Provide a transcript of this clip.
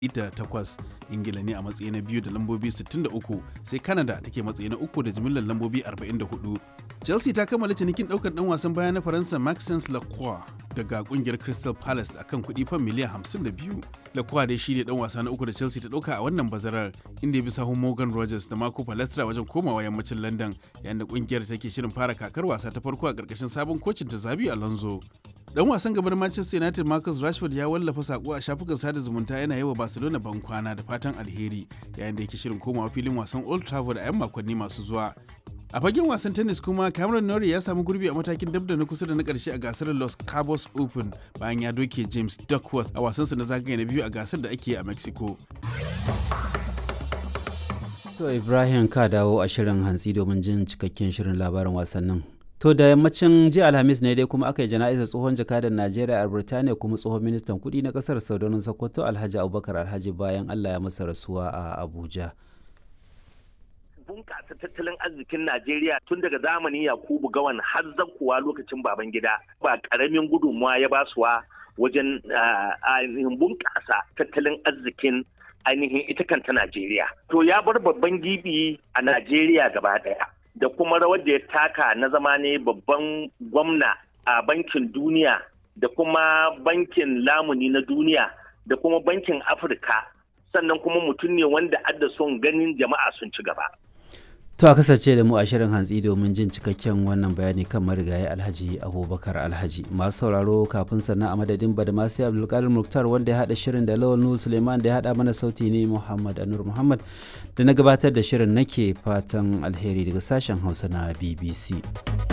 da takwas ingila ne a matsayi na biyu da lambobi 63 sai canada take matsayi na uku da jimillar lambobi 44 chelsea ta kammala cinikin daukar dan wasan baya na faransa maxence lacroix daga kungiyar crystal palace akan kuɗi fan miliyan 52 lacroix dai shine dan wasa na uku da chelsea ta dauka a wannan bazarar inda ya bi sahun morgan rogers da marco palestra wajen komawa yammacin london yayin da kungiyar take shirin fara kakar wasa ta farko a karkashin sabon kocin ta zabi alonso dan wasan gaban manchester united marcus rashford ya wallafa sako a shafukan sada zumunta yana yi wa barcelona ban kwana da fatan alheri yayin da yake shirin komawa filin wasan old trafford a 'yan makonni masu zuwa a fagen wasan tennis kuma cameron norrie ya samu gurbi a matakin dab da na kusa da na karshe a gasar los cabos open bayan ya doke james duckworth a wasansa na zagaye na biyu a gasar da ake a mexico to ibrahim ka dawo a shirin hantsi domin jin cikakken shirin labarin wasannin To da yammacin jiya Alhamis ne dai kuma aka yi jana'izar tsohon jakadan Najeriya a Birtaniya kuma tsohon ministan kuɗi na ƙasar Saudanin Sokoto Alhaji Abubakar Alhaji bayan Allah ya masa rasuwa a Abuja. bunƙasa tattalin arzikin Najeriya tun daga zamanin Yakubu Gawan har zakuwa lokacin baban gida ba ƙaramin gudunmuwa ya basuwa wajen ainihin bunƙasa tattalin arzikin ainihin ita kanta Najeriya. To ya bar babban gibi a Najeriya gaba ɗaya. da kuma rawar da ya taka na zama ne babban gwamna a bankin duniya da kuma bankin lamuni na duniya da kuma bankin afirka sannan kuma mutum ne wanda adda son ganin jama'a sun ci gaba. To a kasance da mu a shirin hantsi domin jin cikakken wannan bayani kan marigayi Alhaji Abubakar Alhaji. Masu sauraro kafin sannan a madadin Badamasi Abdulkadir Muktar wanda ya haɗa shirin da Lawal Nuhu Suleiman da ya haɗa mana sauti ne Muhammad Anur Muhammad da na gabatar da shirin nake fatan alheri daga sashen Hausa na BBC.